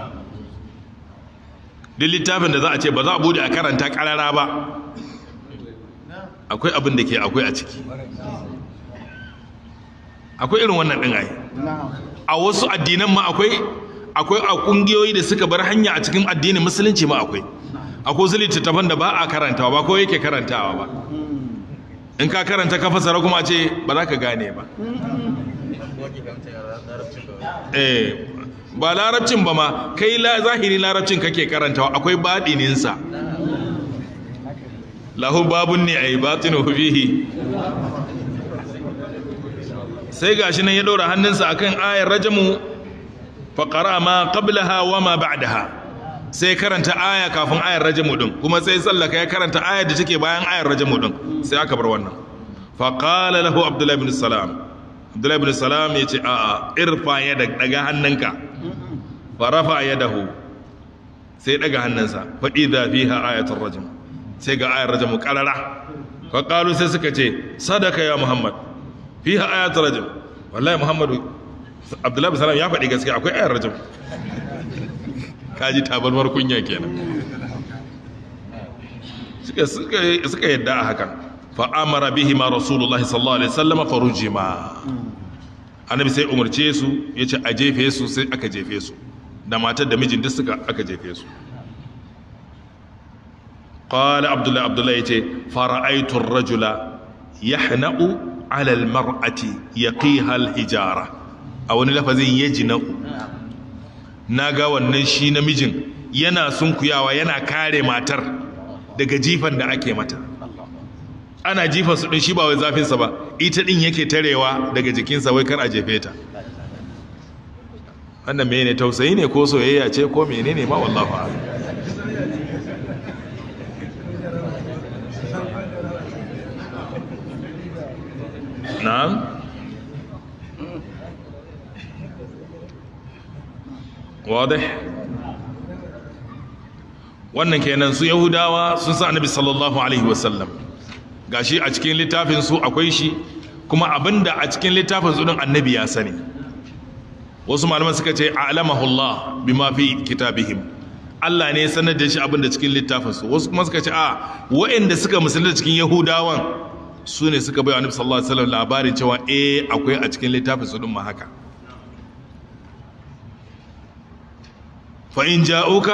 duk littafin da za a ce ba za a bude a karanta karara ba akwai abin da ke akwai a ciki akwai irin wannan ɗin ai a wasu addinan ma akwai akwai a ƙungiyoyi da suka bar hanya a cikin addinin musulunci ma akwai akwai wasu littattafan da ba a karantawa ba ko yake karantawa ba in ka karanta ka fasara kuma a ce ba za ka gane ba eh ba larabcin ba ma kai la zahiri larabcin kake karantawa akwai baɗininsa lahu babun ne ai batinu fihi sai gashi nan ya ɗora hannunsa akan ayar rajamu faƙara ma qablaha wa ma ba'daha sai karanta aya kafin ayar rajamu din kuma sai sallaka ya karanta ayar da take bayan ayar rajamu din sai aka bar wannan faqala lahu abdullahi ibn salam abdullahi ibn salam ya ce a'a irfa ya daga hannunka farafa yadahu sai daga hannunsa fa idza fiha ayatul rajm sai ga ayar rajmu qarara fa qalu sai suka ce sadaka ya muhammad fiha ayatul rajm wallahi muhammadu abdullahi ibn salam ya faɗi gaskiya akwai ayar rajm kaji tabarmar kunya kenan suka suka suka yadda a hakan fa amara bihi ma rasulullahi sallallahu alaihi wasallam farujima annabi sai umarce su yace a jefe su sai aka jefe su da matar da mijin duk suka aka jefe su qala abdullahi abdullahi yace fara'aytu ar-rajula yahna'u 'ala al-mar'ati yaqiha al-hijara a wani lafazin yajna'u naga wannan shi namijin yana sunkuyawa yana kare matar daga jifan da ake mata ana jifan su din shi ba wai zafinsa ba ita din yake tarewa daga jikinsa wai kar a jefe ta wannan mene tausayi ne ko soyayya ce ko menene ma wallahu a'lam na'am wadih wannan kenan su yahudawa sun sa annabi sallallahu alaihi wasallam gashi a cikin littafin su akwai shi kuma abinda a cikin littafin su din annabi ya sani wasu malaman suka ce a'lamahu Allah bima fi kitabihim Allah ne ya sanar da shi abinda cikin littafin su wasu kuma suka ce a waɗanda suka musulunta cikin yahudawan su ne suka bai annabi sallallahu alaihi wasallam labarin cewa eh akwai a cikin littafin su din ma haka fa in ja'uka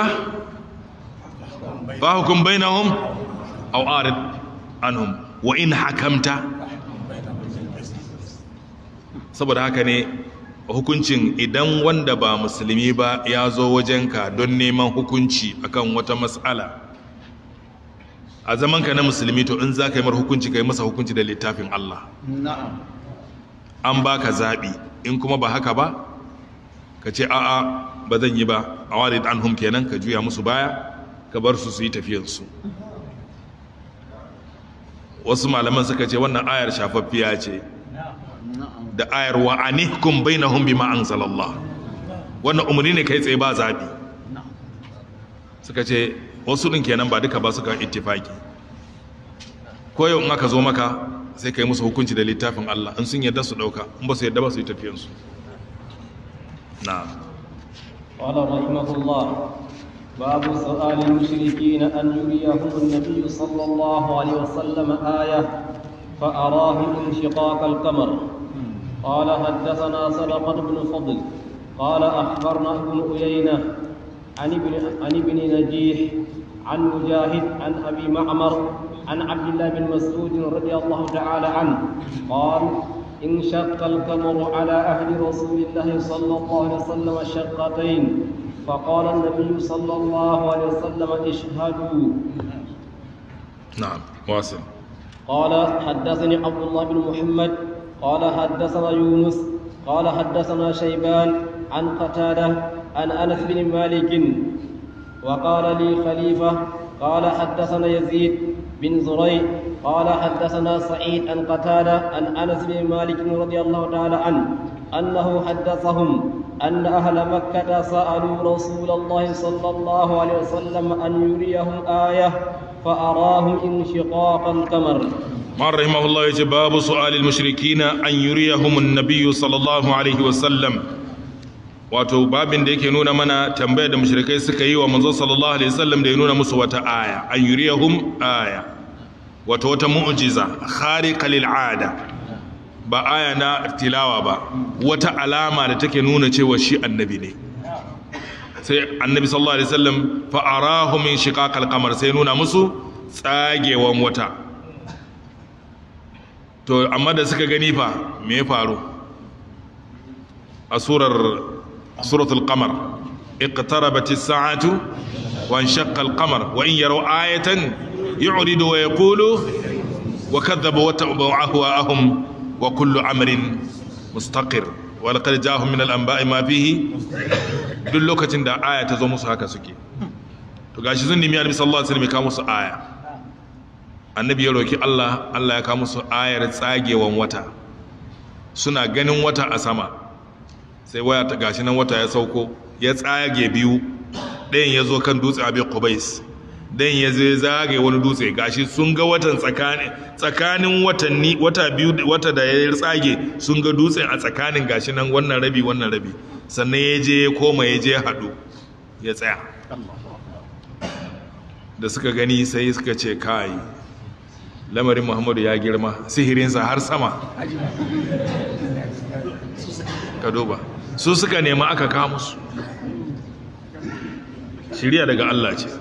fa hukum bainahum aw arid anhum wa in hakamta saboda haka ne hukuncin idan wanda ba musulmi ba ya zo wajenka don neman hukunci akan wata matsala a zamanka na musulmi to in za ka yi mar hukunci ka yi masa hukunci da littafin Allah na'am an ba ka zaɓi in kuma ba haka ba ka ce a'a ba zan yi ba a wari an hum kenan ka juya musu baya ka bar su su yi tafiyarsu wasu malaman suka ce wannan ayar shafaffiya ce na'am da ayar wa anihkum bainahum bima anzalallah wannan umarni ne kai tsaye ba zaɓi na'am suka ce wasu ɗin kenan ba duka ba suka ittifaki ko yau in aka zo maka sai ka yi musu hukunci da littafin Allah in sun yadda su ɗauka in ba su yadda ba su yi tafiyansu na قال رحمه الله باب سؤال المشركين أن يريهم النبي صلى الله عليه وسلم آية فأراهم انشقاق القمر قال حدثنا صدقة بن فضل قال أخبرنا ابن أيينة عن ابن عن ابن نجيح عن مجاهد عن أبي معمر عن عبد الله بن مسعود رضي الله تعالى عنه قال انشق القمر على عهد رسول الله صلى الله عليه وسلم شقتين فقال النبي صلى الله عليه وسلم اشهدوا na'am wasil قال حدثني عبد الله بن محمد قال حدثنا يونس قال حدثنا شيبان عن قتادة عن أنس بن مالك وقال لي خليفة قال حدثنا يزيد بن زريع قال حدثنا سعيد عن قتادة عن أنس بن مالك رضي الله تعالى عنه أنه حدثهم أن أهل مكة سألوا رسول الله صلى الله عليه وسلم أن يريهم آية فأراهم انشقاق القمر man rahimahullah yace babu su'alil mushrikina an yuriyahum an-nabiy sallallahu alaihi wasallam wato babin da yake nuna mana tambayar da mushrikai suka yi wa manzo sallallahu alaihi wasallam da ya nuna musu wata aya an yuriyahum aya wato wata mu'jiza khariqa lil ada ba aya na tilawa ba wata alama da take nuna cewa shi annabi ne sai annabi sallallahu alaihi wasallam fa arahu min shiqaqal qamar sai nuna musu tsagewan wata to amma da suka gani fa me ya faru a surar suratul qamar iqtarabat as-sa'atu wa inshaqqa al-qamar wa in yaraw ayatan yu'ridu wa yaqulu wa kadhabu wa tabu'ahu ahum wa kullu amrin mustaqir wa laqad ja'ahum min al-anba'i ma fihi duk lokacin da aya ta zo musu haka suke to gashi sun nemi annabi sallallahu alaihi wasallam ya kawo musu aya annabi ya roki Allah Allah ya kawo musu ayar tsagewan wata suna ganin wata a sama sai waya ta gashi nan wata ya sauko ya tsage biyu ɗayan ya zo kan dutse abin qubais ɗayan ya zai zage wani dutse gashi sun ga watan tsakanin tsakanin watanni wata biyu wata da ya tsage sun ga dutse a tsakanin gashi nan wannan rabi wannan rabi sannan ya je ya koma ya je haɗu ya tsaya da suka gani sai suka ce kai lamarin muhammadu ya girma sihirinsa har sama ka duba su suka nema aka kawo musu shirya daga Allah ce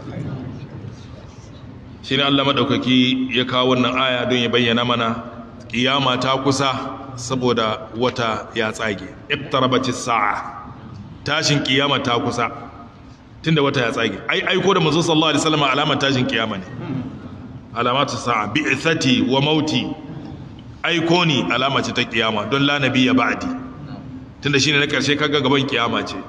shi ne Allah maɗaukaki ya kawo wannan aya don ya bayyana mana ƙiyama ta kusa saboda wata ya tsage iqtarabatis sa'a tashin ƙiyama ta kusa tunda wata ya tsage ai aiko da manzo sallallahu alaihi wasallam alamar tashin ƙiyama ne alamatu sa'a bi'thati wa mauti aiko ni alama ce ta kiyama don la nabiyya ba'di tunda shine na karshe kaga gaban kiyama ce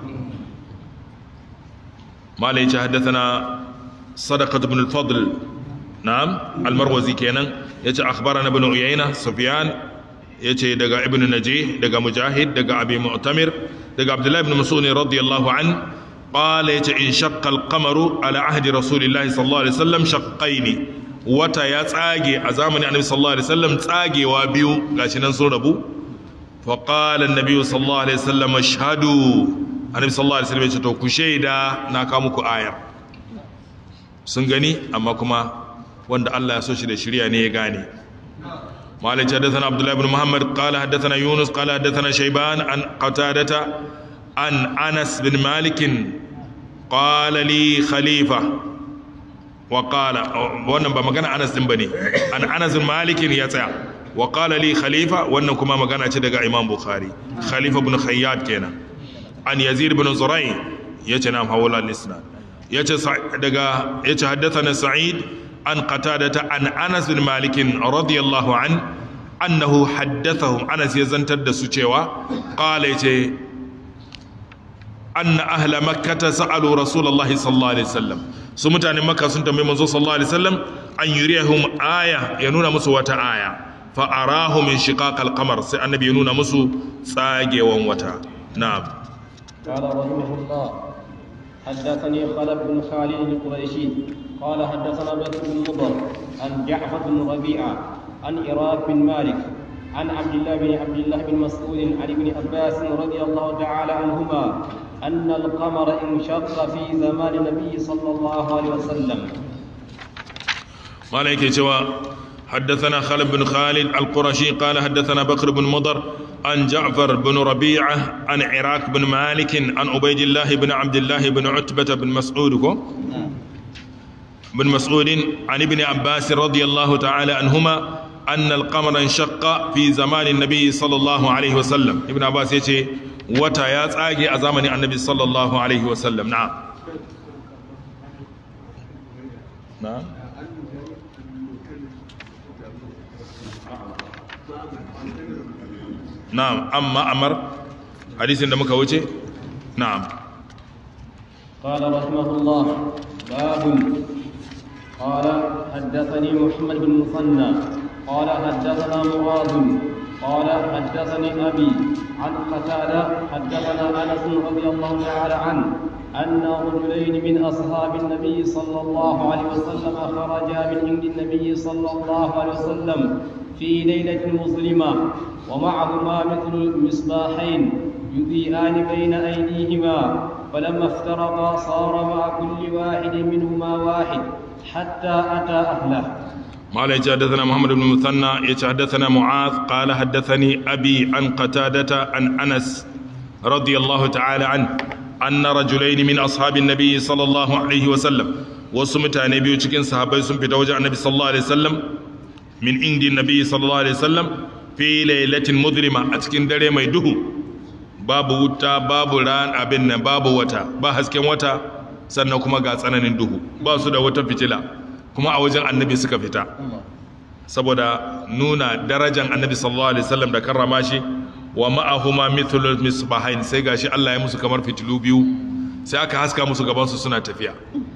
mala yace haddathana sadaqat ibn al-fadl na'am al-marwazi kenan yace akhbarana ibn uyayna sufyan yace daga ibn najih daga mujahid daga abi mu'tamir daga abdullah ibn mas'ud radiyallahu an qala yace in shaqqa al-qamaru ala ahdi rasulillahi sallallahu alaihi wasallam shaqqaini wata ya tsage a zamanin annabi sallallahu alaihi wasallam tsagewa biyu gashi nan sun rabu fa qala annabi sallallahu alaihi wasallam ashhadu annabi sallallahu alaihi wasallam ya ce to ku shaida na ka muku ayar sun gani amma kuma wanda Allah ya so shi da shirya ne ya gane مالك حدثنا عبد الله بن محمد قال حدثنا يونس قال حدثنا شيبان عن قتادة عن أنس بن مالك قال لي خليفة وقال wannan ba magana Anas din bane an Anas Malik ya tsaya wa qala li khalifa wannan kuma magana ce daga Imam Bukhari Khalifa ibn Khayyat kenan an Yazid ibn Zuray yace na hawala al-isnad yace daga yace haddathana Sa'id an Qatadata an Anas bin Malik radiyallahu an annahu haddathahum Anas ya zantar da su cewa qala yace anna ahla makkah sa'alu rasulullahi sallallahu alaihi wasallam su mutanen makka sun tambayi manzo sallallahu alaihi wasallam an yuriyahum aya ya nuna musu wata aya fa arahu min shiqaq al-qamar sai annabi ya nuna musu tsagewan wata na'am قال رحمه الله حدثني خلف بن خالد القريشي قال حدثنا بكر بن مضر عن جعفر بن ربيعه عن إراك بن مالك عن عبد الله بن عبد الله بن مسعود عن ابن عباس رضي الله تعالى عنهما أن القمر انشق في زمان النبي صلى الله عليه وسلم مالك جوا حدثنا خالد بن خالد القرشي قال حدثنا بكر بن مضر عن جعفر بن ربيعة عن عراك بن مالك عن عبيد الله بن عبد الله بن عتبة بن مسعود بن مسعود عن ابن عباس رضي الله تعالى عنهما أن القمر انشق في زمان النبي صلى الله عليه وسلم ابن عباس يتي وتا يا تساغي a zamanin annabi sallallahu alaihi wasallam na'am na'am na'am amma amar hadisin da muka wuce na'am قال رحمه الله باب قال حدثني محمد بن مثنى قال حدثنا معاذ قال حدثني ابي عن قتاده حدثنا انس رضي الله تعالى عنه ان رجلين من اصحاب النبي صلى الله عليه وسلم خرجا من عند النبي صلى الله عليه وسلم في ليله مظلمه ومعهما مثل المصباحين يضيئان بين ايديهما فلما افترقا صار مع كل واحد منهما واحد حتى اتى اهله قال حدثنا محمد بن مثنى يتحدثنا معاذ قال حدثني أبي عن قتادة عن أنس رضي الله تعالى عنه أن رجلين من أصحاب النبي صلى الله عليه وسلم وسمت نبي cikin sahabbai sun fita wajen annabi sallallahu alaihi wasallam min indi nabi sallallahu alaihi wasallam fi lailatin mudlima a cikin dare mai duhu babu wuta babu ran abin nan babu wata ba hasken wata sannan kuma ga tsananin duhu ba su da wata fitila kuma a wajen annabi suka fita saboda nuna darajan annabi sallallahu alaihi wasallam da karrama shi wa ma'ahuma mithlul misbahain sai gashi Allah ya musu kamar fitilu biyu sai aka haska musu gaban su suna tafiya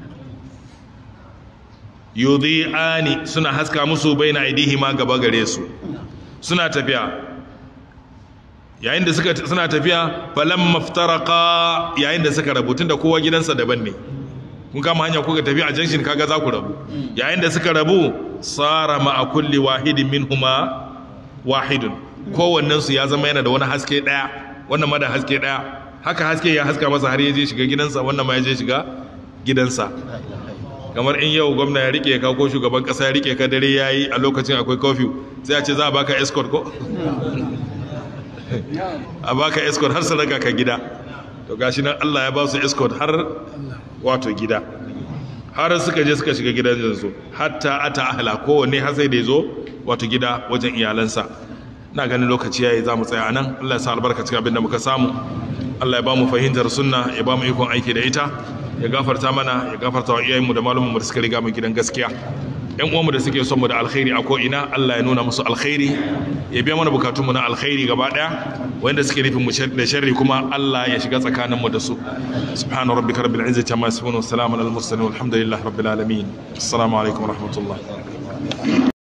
yudhi'ani suna haska musu baina aidihima gaba gare su suna tafiya yayin da suka suna tafiya falam maftaraqa yayin da suka rabu tunda kowa gidansa daban ne kun kama hanya kuka tafi a junction kaga za ku rabu yayin da suka rabu sara ma a kulli wahidin minhuma wahidun kowannen su ya zama yana da wani haske daya wannan ma da haske daya haka haske ya haska masa har ya je shiga gidansa wannan ma ya je shiga gidansa kamar in yau gwamna ya rike ka ko shugaban kasa ya rike ka dare yayi a lokacin akwai curfew sai a ce za a baka escort ko a baka escort har sadaka ka gida to gashi nan Allah ya ba su escort har wato gida har suka je suka shiga gidan yanzu hatta ata ahla kowanne har sai da ya zo wato gida wajen iyalansa na ganin lokaci yayi za mu tsaya a nan Allah ya sa albarka cikin abin da muka samu Allah ya ba mu fahimtar sunna ya ba mu ikon aiki da ita ya gafarta mana ya gafarta wa iyayenmu da malumanmu da suka riga mu gidan gaskiya yan uwanmu da suke son mu da alkhairi a ko'ina Allah ya nuna musu alkhairi ya biya mana bukatunmu na alkhairi gaba daya wanda suke nufin mu da sharri kuma Allah ya shiga tsakaninmu da su subhana rabbika rabbil izzati amma yasifun wa salamun alal mursalin walhamdulillahi rabbil alamin assalamu alaikum wa rahmatullah